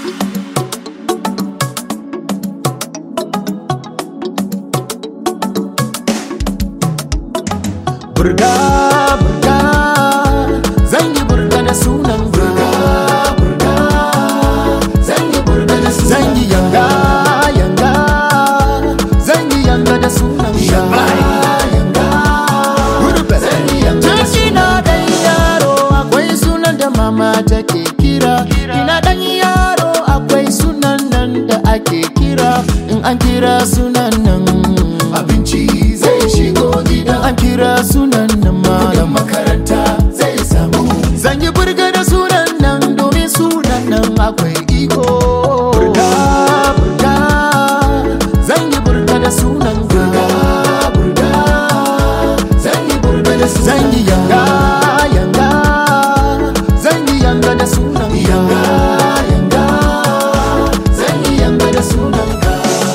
burga burga zan yi burga da sunan burga burga zan yi burga da sunan zan yi yanga yanga zan yi yanga da sunan yanga yanga gurbe zan yi yanga da sunan dan yaro akwai sunan da mama take kira ina dan yaro akwai sunan nan da ake kira in an kira sunan nan abinci zai shigo gidan an kira sunan nan malam makaranta zai samu zan yi burga da sunan nan domin sunan nan akwai iko burga burga zan yi burga da sunan burga burga zan yi burga da sunan zan yi yanga yanga zan yi yanga da sunan yanga yanga zan yi yanga da sunan ka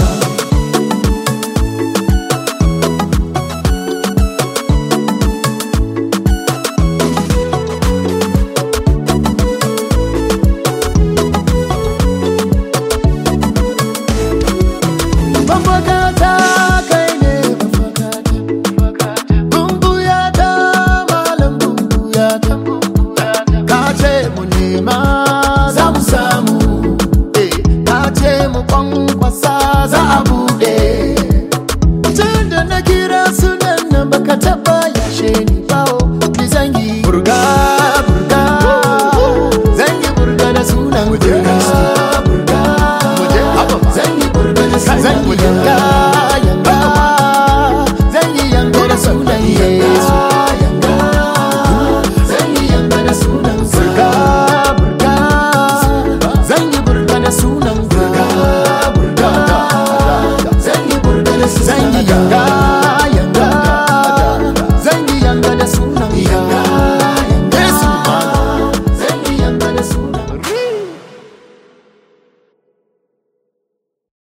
Mafakata kai ne mafakata Bumbuyata malam bumbuyata Ka ce mu nema za mu samu Eh, Ka ce mu kwan